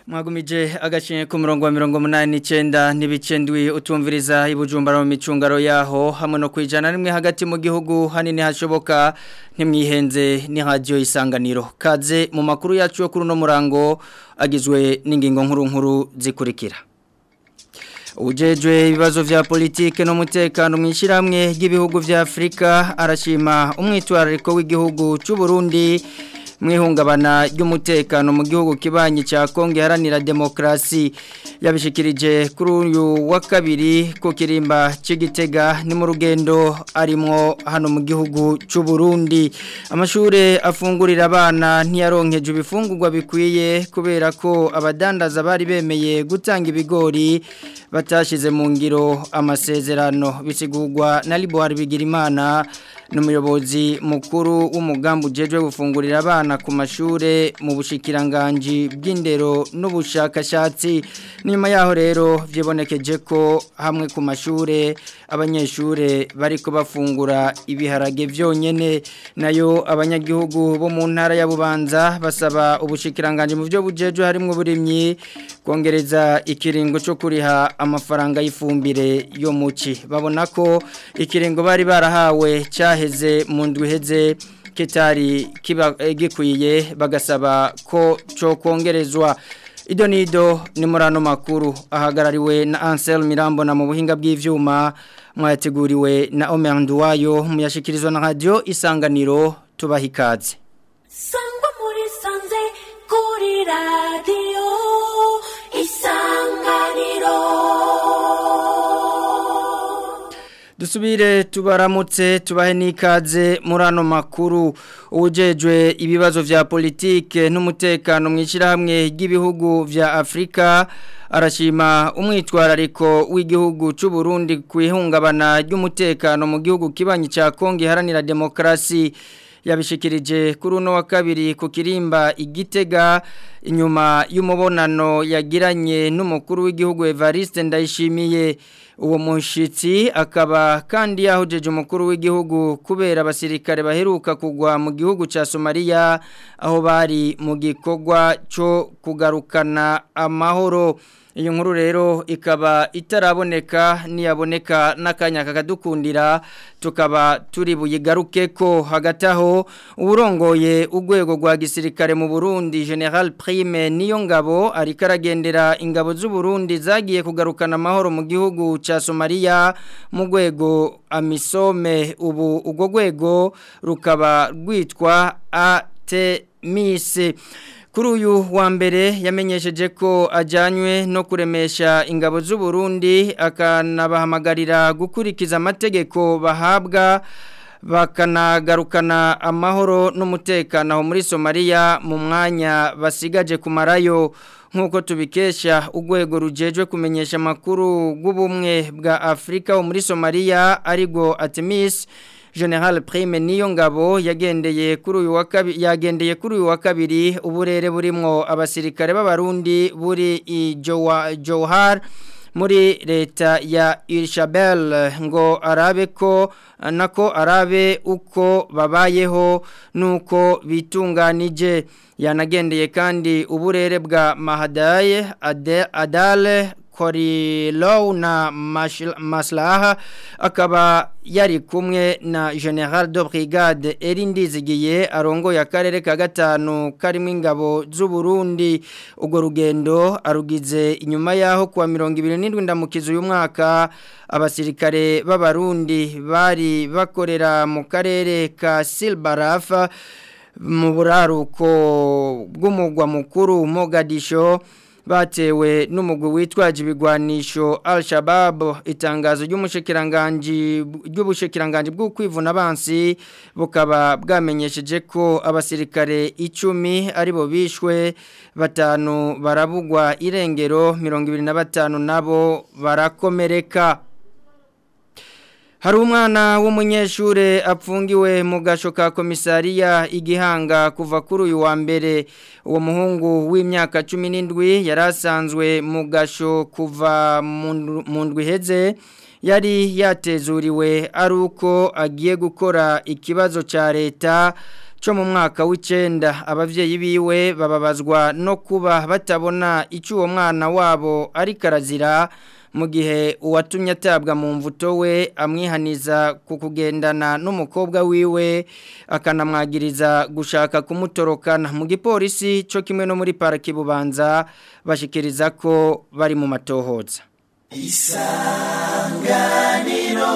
mwagumije agashinye ku murongo wa mirongo munani n'icyenda n'ibicendwi utumviriza ibujumbura mu micungaro yaho hamwe no kwijana rimwe hagati mu gihugu hanini hashoboka ntimwihenze ni radiyo isanganiro kaze mu makuru yacu yo kuri uno murango agizwe n'ingingo nkuru nkuru zikurikira Ujejwe ibibazo vya politike n'umutekano mu ishiramwe ry'ibihugu vya Afrika arashima umwitwarariko w'igihugu cy'u Burundi mwihungabana ry'umutekano mu gihugu kibanyi cya Kongo iharanira demokrasi yabishikirije kuri uyu wa kabiri ku kirimba cy'igitega ni mu rugendo arimo hano mu gihugu cy'u Burundi amashure afungurira abana ntiyaronkeje ibifungurwa bikwiye kubera ko abadandaza bari bemeye gutanga ibigori batashyize mu ngiro amasezerano bisigurwa na Liboire Bigirimana n'umuyobozi mukuru w'umugambi ujejwe gufungurira abana ku mashure mu bushikiranganji bw'indero n'ubushakashatsi nyuma yaho rero byibonekeje ko hamwe ku mashure abanyeshure bariko bafungura ibiharage byonyene nayo abanyagihugu bo mu ntara ya Bubanza basaba ubushikiranganji mu byo bujejwe harimo uburimyi kongereza ikiringo cyo kuriha amafaranga y'ifumbire yo muci babona ko ikiringo bari barahawe cyaheze mu ndwi heze kitari kiba gikwiye bagasaba ko cyo kongerezwa ido nido ni murano makuru ahagarariwe na Ansel Mirambo na mu buhinga bw'ivyuma mwateguriwe na Omer Nduwayo muyashikirizwa na radio isanganiro tubahikaze Sangwa muri sanze kuri radio isanganiro Dusubire tubaramutse tubahe n'ikaze muri ano makuru ujejwe ibibazo vya politike n'umutekano mu ishyirahamwe ry'ibihugu vya Afrika arashima umwitwarariko w'igihugu cy'u Burundi ku ihungabana ry'umutekano mu gihugu kibanyi cya Kongo iharanira demokrasi yabishikirije kuri uno wa kabiri ku kirimba igitega inyuma y'umubonano yagiranye n'umukuru w'igihugu Evariste Ndayishimiye uwo mushitsi akaba kandi yahujeje umukuru w'igihugu kubera abasirikare baheruka kugwa mu gihugu cya Somalia aho bari mu gikorwa cyo kugarukana amahoro iyo nkuru rero ikaba itaraboneka niyaboneka n'akanya kakadukundira tukaba turi buyigaruke ko hagati aho uburongoye urwego rwa gisirikare mu Burundi General Prime niyo ngabo ariko aragendera ingabo z'u Burundi zagiye kugarukana amahoro mu gihugu cya Somalia mu rwego amisome ubu ubwo rwego rukaba rwitwa ATMIS kuri uyu wa mbere yamenyesheje ko ajyanywe no kuremesha ingabo z'u Burundi akanabahamagarira gukurikiza amategeko bahabwa bakanagarukana amahoro n'umutekano muri Somalia mu mwanya basigaje kumarayo nk'uko tubikesha urwego rujejwe kumenyesha amakuru rw'ubumwe bwa Afurika wo muri Somalia arigo Artemis General Prime niyo ngabo yagendeye kuri uyu wa kabiri yagendeye kuri uyu wa kabiri uburere burimo abasirikare b'abarundi buri i Johar muri leta ya Irshabel ngo arabe ko nako arabe uko babayeho nuko bitunganije yanagendeye kandi uburere bwa Mahadaye Adale Korilow na Maslaha akaba yari kumwe na General de Brigade Erindizigiye arongoye akarere ka gatanu karimo ingabo z'u Burundi ubwo rugendo arugize inyuma yaho kuwa 27 ndamukizo uyu mwaka abasirikare b'abarundi bari bakorera mu karere ka Silbarafa mu buraruko bw'umugwa mukuru Mogadisho batewe n'umugwi witwaje ibigwanisho Al-Shabaab itangazo ry'umushikiranganje ry'ubushikiranganje bwo kwivuna abansi bukaba bwamenyesheje ko abasirikare 10 aribo bishwe batanu barabugwa irengero 25 nabo barakomereka Hari umwana w'umunyeshure apfungiwe mu gasho ka komisariya igihanga kuva kuri uyu wa mbere uwo muhungu w'imyaka 17 yari asanzwe mu gasho kuva mu ndwi heze yari yatezuriwe ari uko agiye gukora ikibazo cya leta cyo mu mwaka w'icenda abavyeyi biwe bababazwa no kuba batabona icyo uwo mwana wabo ari karazira mu gihe uwatumye atabwa mu mvuto we amwihaniza ku kugendana n'umukobwa wiwe akanamwagiriza gushaka kumutorokana mu gipolisi cyo kimwe no muri pariki bubanza bashikiriza ko bari mu matohoza isanganiro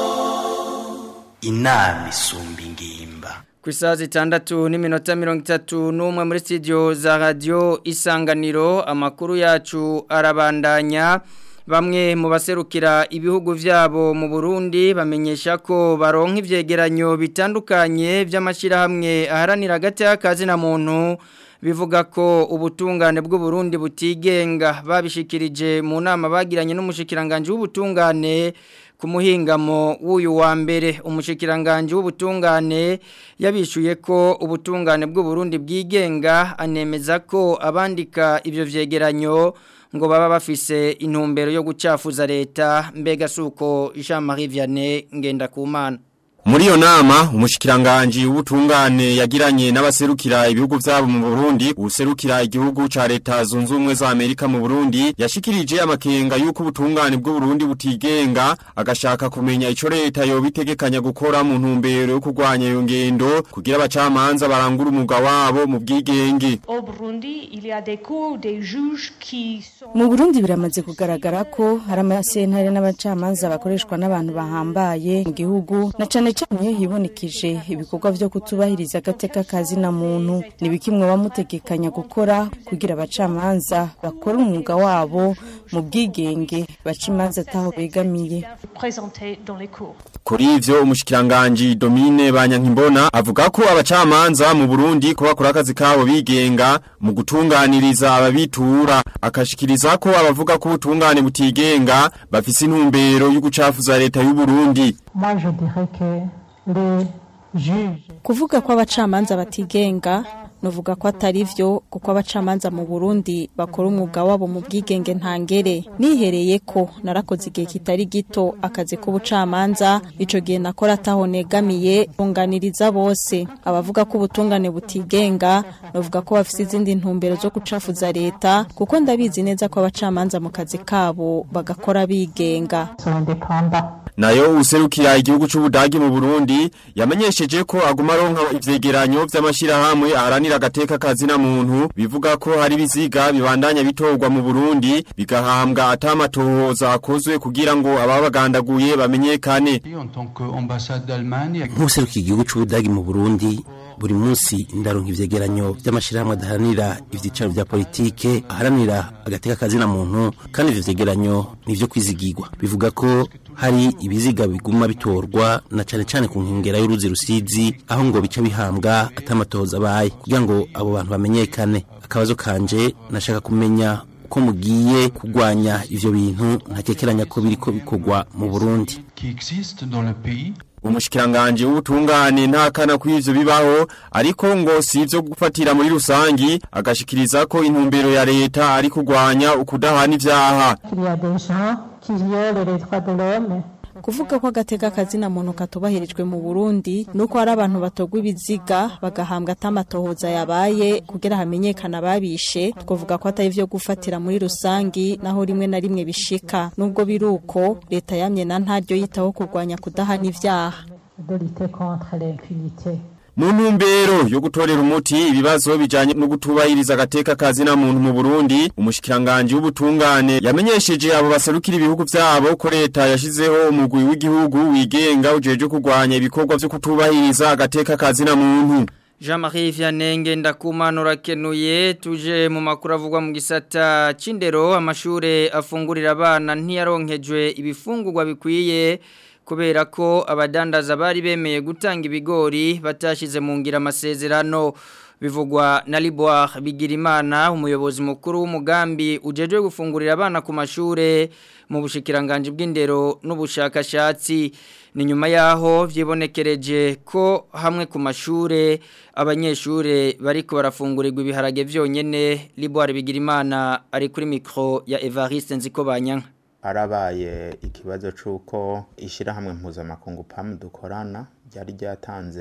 inama isumba ingimba ku isaha zitandatu n'iminota mirongo itatu n'umwe muri studio za radiyo isanganiro amakuru yacu arabandanya bamwe mu baserukira ibihugu byabo mu Burundi bamenyesha ko baronka ivyegeranyo bitandukanye by'amashyirahamwe aharanira hagati y'akazi na muntu bivuga ko ubutungane bw'u Burundi butigenga babishikirije mu nama bagiranye n'umushikiranganje w'ubutungane ku muhingamo w'uyu wa mbere umushikiranganje w'ubutungane yabishuye ko ubutungane bw'u Burundi bwigenga anemeza ko abandika ivyo vyegeranyo ngo baba bafise intumbero yo gucafuza leta mbega suko Jean Marie Vianney ngenda kumana Muri iyo nama umushikiranganje w'ubutungane yagiranye n'abaserukira ibihugu byabo mu Burundi userukira igihugu ca leta zunze ubumwe za Amerika mu Burundi yashikirije amakenga yuko ubutungane bw'u Burundi butigenga agashaka kumenya ico leta yo bitegekanya gukora mu ntumbero yo kurwanya iyo ngendo kugira abacamanza barangura umugwa wabo mu bwigenge Au Burundi, il y a des cours des juges qui sont mu burundi biramaze kugaragara ko hari amasentare n'abacamanza bakoreshwa n'abantu bahambaye mu gihugu na cane cane iyo hibonekije ibikorwa vyo kutubahiriza agateka kazi na muntu ni bikimwe bamutegekanya gukora kugira abacamanza bakore umwuga wabo mu bwigenge baca imanza ataho begamiye présentés dans les cours. Kuri ivyo umushikiranganje Domine Banyankimbona avuga ko abacamanza mu Burundi ko bakora akazi kabo bigenga mu gutunganiriza ababitura akashikiriza ko abavuga ko ubutungane butigenga bafise intumbero yo gucafuza leta y'u Burundi Moi, je dirais que les juges kuvuga ko abacamanza batigenga nuvuga ko atari vyo kuko abacamanza mu Burundi bakora umwuga wabo mu bwigenge ntangere nihereye ko narakoze igihe kitari gito akazi k'ubucamanza ico gihe nakora ataho negamiye bunganiriza bose abavuga ko ubutungane butigenga nuvuga ko bafise izindi ntumbero zo gucafuza leta kuko ndabizi neza ko abacamanza mu kazi kabo bagakora bigenga sont indépendants. Nayo userukira igihugu c'ubudagi mu Burundi yamenyesheje ko aguma aronka ivyegeranyo vy'amashirahamwe aharanira agateka kazi na muntu bivuga ko hari biziga bibandanya bitorwa mu Burundi bigahambwa atamatohoza akozwe kugira ngo ababagandaguye bamenyekane En tant qu'ambassade d'Allemagne, nk'userukiye igihugu c'ubudagi mu Burundi buri munsi ndaronka ivyegeranyo vy'amashirahamwe adaharanira ivyicaro vya politike aharanira agateka kazina muntu kandi ivyo vyegeranyo nivyo kwizigirwa bivuga ko hari ibiziga biguma bitorwa na cane cane ku nkengera y'uruzi rusizi aho ngo bica bihambwa atamatohoza abaye kugira ngo abo bantu bamenyekane akabazo kanje nashaka kumenya ko mugiye kugwanya ivyo bintu ntakekeranya ko biriko bikorwa mu Burundi qui existe dans le pays, Umushikiranganje w'ubutungane ntakana kw'ivyo bibaho ariko ngo si ivyo gufatira muri rusangi agashikiriza ko intumbero ya leta ari kugwanya ukudahana ivyaha Il y a des gens qui violent les droits de l'homme. kuvuga ko agateka kazina muntu katubahirijwe mu Burundi nuko hari abantu batogwa ibiziga bagahambwa atamatohoza yabaye kugira hamenyekana babishe twavuga ko atari vyo gufatira muri rusangi naho rimwe na rimwe bishika nubwo biruko leta yamye na ntaryo yitaho kurwanya kudahana ivyaha de lutter contre l'impunité. mu ntumbero yo gutorera umuti ibibazo bijanye no gutubahiriza agateka kazi na muntu mu Burundi umushikiranganje w'ubutungane yamenyesheje abo baserukira ibihugu vyabo ko leta yashizeho umugwi w'igihugu wigenga ujeje kurwanya ibikorwa vyo kutubahiriza agateka kazi na muntu Jean-Marie Vianney ndakumanura kenuye tuje mu makuru avugwa mu gisata c'indero amashure afungurira abana ntiyaronkejwe ibifungurwa bikwiye kubera ko abadandaza bari bemeye gutanga ibigori batashize mu ngira amasezerano bivugwa na Liboire Bigirimana umuyobozi mukuru w'umugambi ujejwe gufungurira abana ku mashure mu bushikiranganje bw'indero n'ubushakashatsi ni nyuma yaho vyibonekereje ko hamwe ku mashure abanyeshure bariko barafungurirwa ibiharage vyonyene Liboire Bigirimana ari kuri micro ya Evariste Nziko Banyanka harabaye ikibazo c'uko ishyirahamwe mpuzamakungu pamu dukorana ryari ryatanze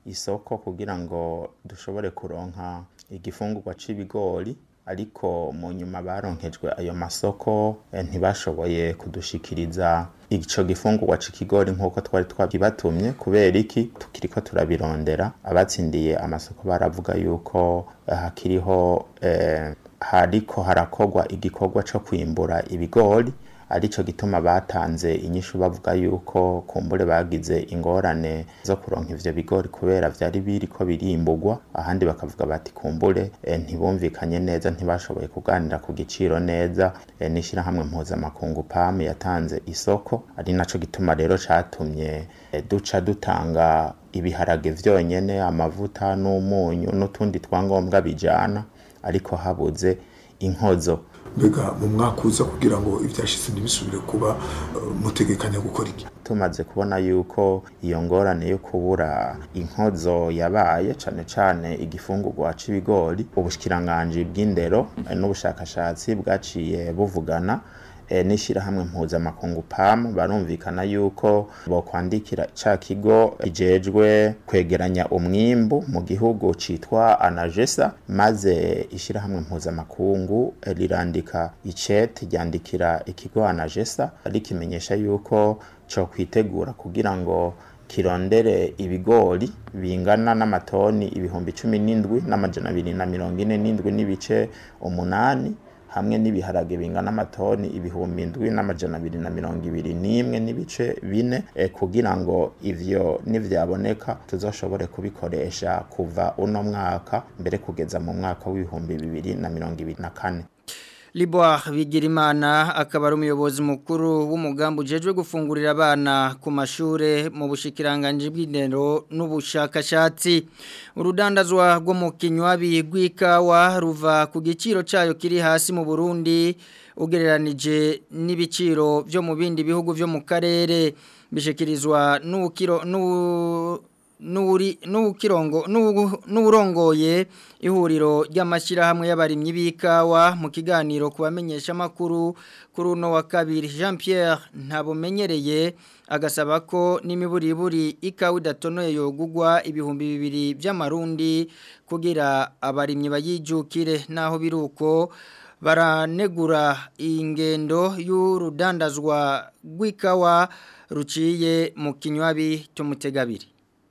isoko kugira ngo dushobore kuronka igifungurwa c'ibigori ariko mu nyuma baronkejwe ayo masoko eh, ntibashoboye kudushikiriza ico gifungurwa c'ikigori nk'uko twari twabibatumye kubera iki tukiriko turabirondera abatsindiye amasoko baravuga yuko eh, hakiriho eh, hariko harakorwa igikorwa co kwimbura ibigori arico gituma batanze inyishu bavuga yuko kumbure bagize ingorane zo kuronka ivyo bigori kubera vyari biriko birimburwa ahandi bakavuga bati kumbure e, ntibumvikanye neza ntibashoboye kuganira ku giciro neza e, n'ishirahamwe mpuzamakungu PAM yatanze isoko ari naco gituma rero catumye e, duca dutanga ibiharage vyonyene amavuta n'umunyu n'utundi twangombwa bijana ariko habuze inkozo mbega mu mwaka uza kugira ngo ibyashize ntibisubire kuba mutegekanya gukora iki tumaze kubona yuko iyo ngorane yo kubura inkozo yabaye cane cane igifungurwa c'ibigori ubushikiranganje bw'indero n'ubushakashatsi bwaciye buvugana e, n'ishirahamwe mpuzamakungu PAM barumvikana yuko bokwandikira ca kigo ijejwe kwegeranya umwimbu mu gihugu citwa Anagesa maze ishirahamwe mpuzamakungu e, rirandika icete ryandikira ikigo Anagesa rikimenyesha yuko co kwitegura kugira ngo kirondere ibigori bingana n'amatoni ibihumbi cumi n'indwi n'amajana abiri na mirongo ine n'indwi n'ibice umunani hamwe n'ibiharage bingana amatoni ibihumbi indwi n'amajana abiri na mirongo ibiri n'imwe n'ibice bine e, kugira ngo ivyo nivyaboneka tuzoshobore kubikoresha kuva uno mwaka mbere kugeza mu mwaka w'ibihumbi bibiri na mirongo ibiri na kane Liboire Bigirimana akaba ari umuyobozi mukuru w'umugambi ujejwe gufungurira abana ku mashure mu bushikiranganje bw'indero n'ubushakashatsi urudandazwa rwo mu kinywabi rw'ikawa ruva ku giciro cyayo kiri hasi mu Burundi ugereranije n'ibiciro byo mu bindi bihugu byo mu karere bishikirizwa n'ukiro n'u n'ukirongo n'uburongoye ihuriro ry'amashyirahamwe y'abarimyi b'ikawa mu kiganiro ku bamenyesha amakuru kuri uno wa kabiri jean Pierre ntabumenyereye agasaba ko n'imiburiburi ikawa idatonoye yogugwa ibihumbi bibiri by'amarundi kugira abarimyi bayijukire naho biri uko baranegura ingendo y'urudandazwa rw'ikawa ruciye mu kinywabi cy'umutegabiri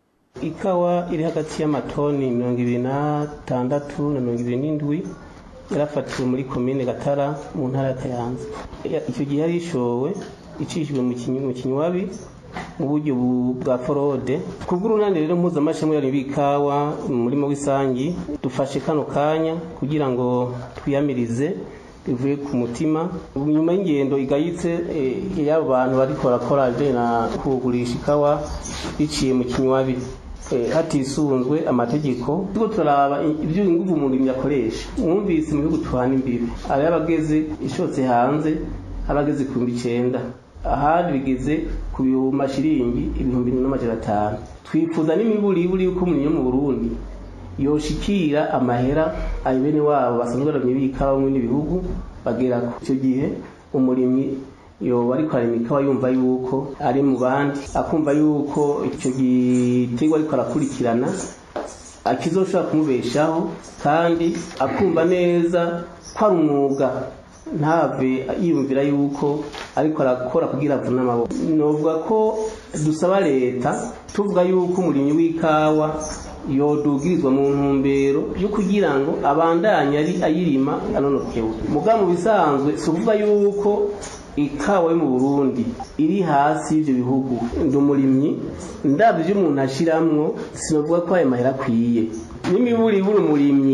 ikawa iri hagati y'amatoni mirongo ibiri n'atandatu na mirongo ibiri n'indwi yarafatiwe muri komine gatara mu ntara ya kayanza icyo gihe yari ishowe icishijwe mu kinywabi mu buryo bwa forode ku bw'urunani rero mpuzamashami yari b'ikawa mu murima w'isangi dufashe kano kanya kugira ngo twiyamirize bivuye ku mutima nyuma y'ingendo igayitse y'abo bantu bariko barakora na kugurisha ikawa biciye mu kinywabi hatisunzwe amategeko turiko turaraba ibyo inguvu umuntu yakoresha mwumvise mu bihugu tuhana imbibi ari abageze ishotse hanze abageze ku bihumbi icenda ahandi bigeze ku mashiringi ibihumbi n'amajana atanu twifuza n'imiburiburi yuko umuntu yo mu burundi yoshikira amahera ayo bene wabo basanzwe baramye b'ikawa mu n'ibihugu bagera ku icyo gihe umurimyi yoba ariko arima ikawa yumva yuko ari mu bandi akumva yuko icyo giterwa ariko arakurikirana akizoshobora kumubeshaho kandi akumva neza ko ari umwuga ntave yiyumvira yuko ariko arakora kugira avune amaboko novuga ko dusaba leta tuvuga yuko umurimyi w'ikawa yodugirizwa mu ntumbero yo kugira ngo abandanye ari ayirima anonokewe muga mu bisanzwe si ukuvuga yuko ikawa yo mu burundi iri hasi y'ibyo bihugu ndi umurimyi ndabyo ibyo umuntu ashiramwo sinavuga ko ayo mahera akwiye n'imiburiburi umurimyi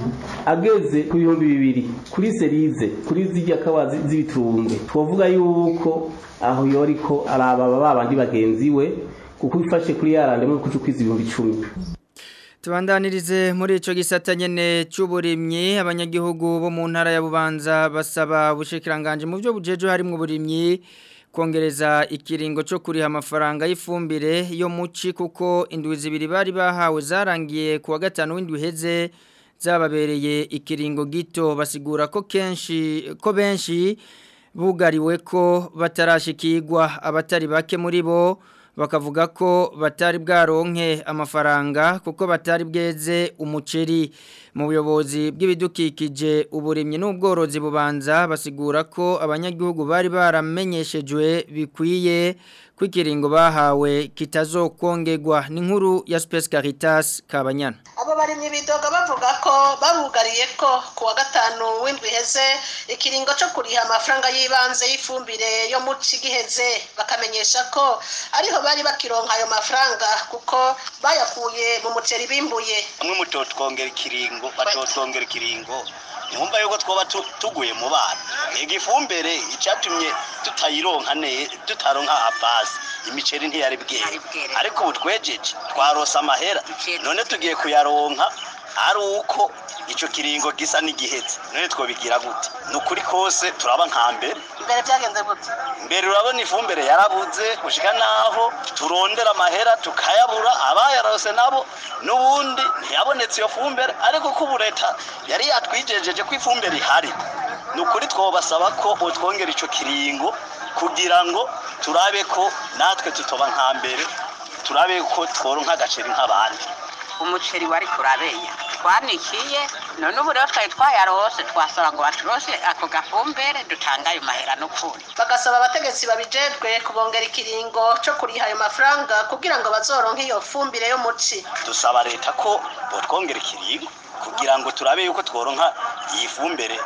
ageze ku bihumbi bibiri kuri serize kuri zirya kawa z'ibitumbwe twavuga yuko aho yoriko araba babandi bagenzi we kuko ifashe kuri yarande muri kuca ukwiza ibihumbi icumi Tubandanirize muri ico gisata nyene cy'uburimyi abanyagihugu bo mu ntara ya Bubanza basaba ubushikiranganje mu byo bujeje harimo uburimyi kongereza ikiringo cyo kuriha amafaranga y'ifumbire yo muci kuko indwi zibiri bari bahawe zarangiye kuwa gatanu w'indwi heze zababereye ikiringo gito basigura ko kenshi ko benshi bugariwe ko batarashikirwa abatari bake muri bo bakavuga ko batari bwaronke amafaranga kuko batari bweze umuceri mu buyobozi bw'ibidukikije uburimyi n'ubworozi bubanza basigura ko abanyagihugu bari baramenyeshejwe bikwiye kwikiringo bahawe kitazokongegwa n'inkuru ya Space Caritas Kabanyana abo barimye bidoga bavuga ko babugariye ko kuwa gatanu w'indwi heze ikiringo cyo kuriha amafaranga y'ibanze y'ifumbire yo mu cigiheze bakamenyesha ko ariho bari bakironka ayo mafaranga kuko bayakuye mu muceri bimbuye bamwe mutotwongera ikiringo batotwongera ikiringo ntumva yuko twaba tuguye mu bana igifumbire icyatumye tutayironka ne tutaronka abasi imiceri ntiyari bwere ariko ubu twejeje twarose amahera none tugiye kuyaronka ari uko icyo kiringo gisa n'igihetse none twobigira gute ni ukuri kose turaba nka mbere mbere byagenze gute mbere urabona ifumbire yarabuze gushika naho turondera amahera tukayabura abayarose nabo n'ubundi ntiyabonetse iyo fumbire ariko ko ubu leta yari yatwijejeje ko ifumbire ihari ni ukuri twobasaba ko utwongera icyo kiringo kugira ngo turabe ko natwe tutoba nka mbere turabe ko tworonka agaceri nk'abandi umuceri wari kurabenya twanikiye none ubu rero twari twayarose twasaba ngo baturose ako gafumbere dutanga ayo mahera n'ukuri bagasaba abategetsi babijejwe kubongera ikiringo cyo kuriha ayo mafaranga kugira ngo bazoronke iyo fumbire yo muci dusaba leta ko botwongera ikiringo kugira ngo turabe yuko tworonka iyi fumbire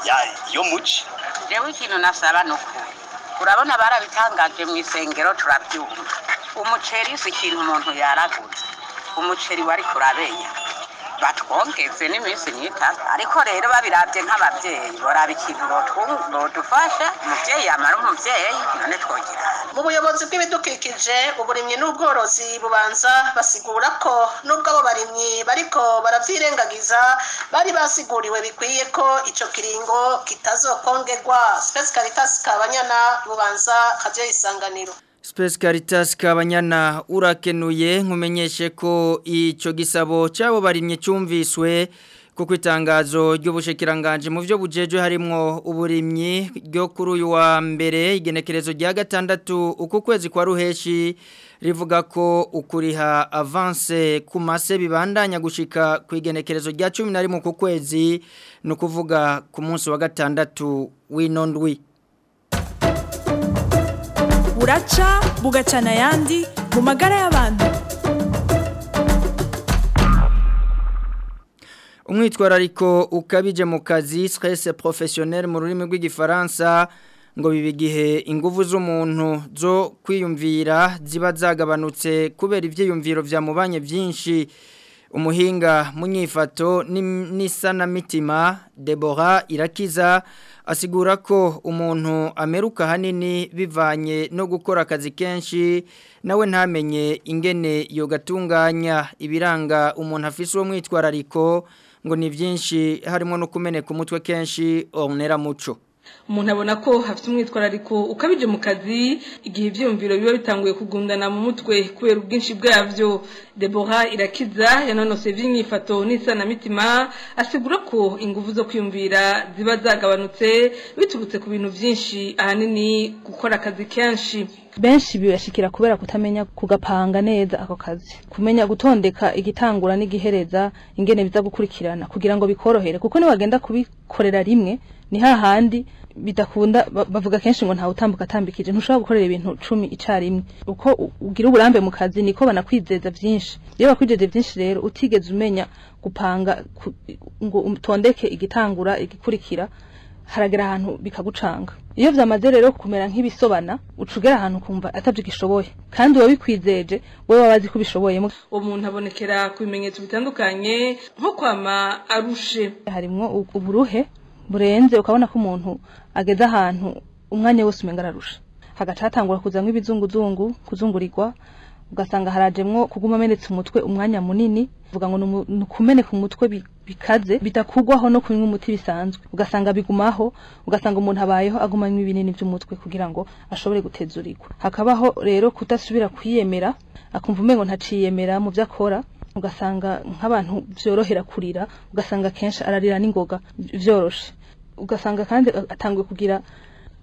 yo muci jewe ikintu nasaba ni ukuri urabona barabitangaje mu isengero turabyumva umuceri si ikintu umuntu yaraguze umuceri wari kurabenya batwongeze n'iminsi myitatu ariko rero babirabye nk'ababyeyi boraba ikintu bodufasha umubyeyi yamara umubyeyi none twogira mu buyobozi bw'ibidukikije uburimyi n'ubworozi bubanza basigura ko nubwo abo barimyi bariko baravyirengagiza bari basiguriwe bikwiye ko ico kiringo kitazokongegwa Space Caritas Kabanyana bubanza radio isanganiro Space Caritas Kabanyana urakenuye nkumenyeshe ko ico gisabo cyabo barimye cyumviswe kuko itangazo ry'ubushikiranganje mu byo bujejwe harimo uburimyi ryo kuri uyu wa mbere igenekerezo rya gatandatu uku kwezi kwa ruheshi rivuga ko ukuriha avance ku mase bibandanya gushika ku igenekerezo rya 11 ku kwezi no kuvuga ku munsi wa gatandatu w'inondwi buraca bugacana ayandi mu magara y'abantu umwitwarariko ukabije mu kazi stress professionnel mu rurimi rw'igifaransa ngo bibe igihe ingufu z'umuntu zo kwiyumvira ziba zagabanutse kubera ibyiyumviro byamubanye byinshi umuhinga mu nyifato n'isanamitima Deborah irakiza asigura ko umuntu ameruka hanini bivanye no gukora akazi kenshi nawe ntamenye ingene yogatunganya ibiranga umuntu afise uwo mwitwarariko ngo ni byinshi harimo no kumeneka umutwe kenshi onera muco umuntu abona ko hafite umwitwarariko ukabije mu kazi igihe ibyiyumviro biba bitanguye kugundana mu mutwe kubera ubwinshi bwabyo Deborah irakiza yanonose by'imyifato n'isanamitima asigura ko ingufu zo kwiyumvira ziba zagabanutse biturutse ku bintu byinshi ahanini gukora akazi kenshi benshi bibashikira kubera kutamenya kugapanga neza ako kazi kumenya gutondeka igitangura n'igihereza ingene biza gukurikirana kugira ngo bikorohere kuko niwagenda kubikorera rimwe ni hahandi bidakunda bavuga kenshi ngo ntawe utambuka atambikije ntushobora gukorera ibintu cumi icarimwe uko ugira uburambe mu kazi niko banakwizeza byinshi iyo bakwijeje byinshi rero utigeze umenya gupanga ngo utondeke igitangura igikurikira haragera ahantu bikagucanga iyo vyamaze rero kumera nk'ibisobana ucugera ahantu kumva atavyo gishoboye kandi wabikwizeje wewe wabazi ko ubishoboye umuntu abonekera ku bimenyetso bitandukanye nko kwama arushe harimwo uburuhe burenze ukabona ko umuntu ageze ahantu umwanya wose umenga ararusha hagaca hatangura kuzamwo ibizunguzungu kuzungurirwa ugasanga harajemwo kuguma amenetse umutwe umwanya munini vuga ngo ni ukumeneka umutwe bikaze bidakugwaho no kunywa umuti bisanzwe ugasanga bigumaho ugasanga umuntu abayeho agumanywa ibinini by'umutwe kugira ngo ashobore gutezurirwa hakabaho rero kudasubira kwiyemera akumva umengo ntaciyemera mu byo akora ugasanga nk'abantu byorohera kurira ugasanga kenshi ararira n'ingoga byoroshe ugasanga kandi atanguye kugira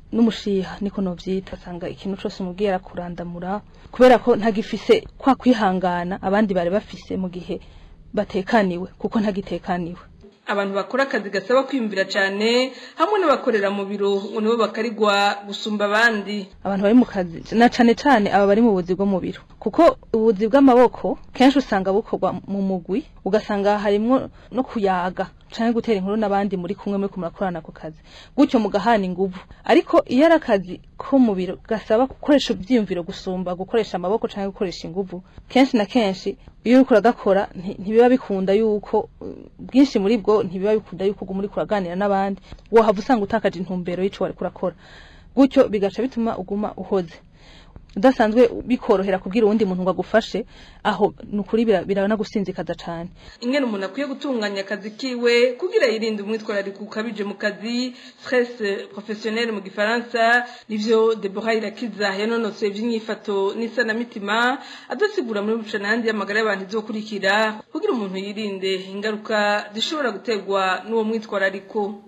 n'umushiha niko novyita asanga ikintu cose umubwiye arakurandamura kubera ko ntagifise kwa kwihangana abandi bari bafise mu gihe batekaniwe kuko ntagitekaniwe abantu bakora akazi gasaba kwiyumvira cyane hamwe n'abakorera mu biro ngo nibo bakarigwa gusumba abandi abantu bari mu kazi na cane cane aba bari mu buzi bwo mu biro kuko ubuzi bw'amaboko kenshi usanga bukorwa mu mugwi ugasanga harimwo no kuyaga canke gutera inkuru n'abandi muri kumwe muri kumurakorana ku kazi gutyo mugahana inguvu ariko iyo ari akazi ko mu biro gasaba gukoresha ivyiyumviro gusumba gukoresha amaboko canke gukoresha inguvu kenshi na kenshi iyo uriko uragakora nti- ntibiba bikunda yuko uh, bwinshi muri bwo ntibiba bikunda yuko uguma uriko uraganira n'abandi wohava usanga utakaje intumbero y'ico wariko urakora gutyo bigaca bituma uguma uhoze udasanzwe bikorohera kubwira uwundi muntu ngo agufashe aho ni ukuri bira- biranagusinzikaza cane ingene umuntu akwiye gutunganya akazi kiwe kugira yirinde umwitwarariko ukabije mu kazi stress professionnel mu gifaransa nivyo Deborah Irakiza yanonosoye ivy'inyifato n'isanamitima adasigura muri bucanandi y'amagara y'abantu izokurikira kugira umuntu yirinde ingaruka zishobora guterwa n'uwo mwitwarariko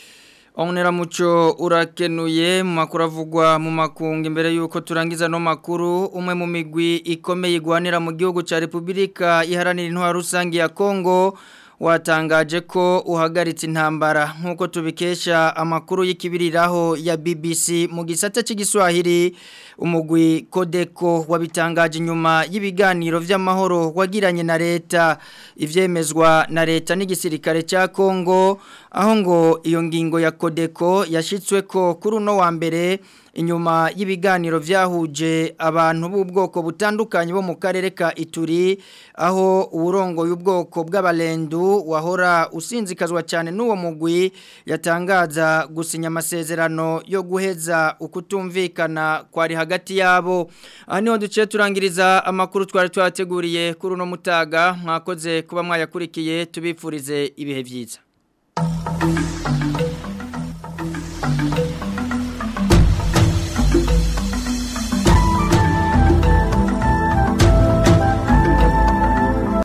Onera muco urakenuye mu makuru avugwa mu makungu imbere yuko turangiza no makuru umwe mu migwi ikomeye igwanira mu gihugu ca Republika iharanira intwaro rusangi ya Kongo watangaje ko uhagaritse intambara nkuko tubikesha amakuru y'ikibiriraho ya BBC mu gisata cy'igiswahili umugwi Kodeko wabitangaje nyuma y'ibiganiro vy'amahoro wagiranye na leta ivyemezwa na leta n'igisirikare ca Kongo aho ngo iyo ngingo ya Kodeko yashitswe ko kuri uno wa mbere inyuma y'ibiganiro vyahuje abantu b'ubwoko butandukanye bo mu karere ka Ituri aho uburongo y'ubwoko bw'abalendu wahora usinzikazwa cyane n'uwo mugwi yatangaza gusinya amasezerano yo guheza ukutumvikana kwari hagati yabo aha niho duciye turangiriza amakuru twari twateguriye kuri uno mutaga mwakoze kuba mwayakurikiye tubifurize ibihe byiza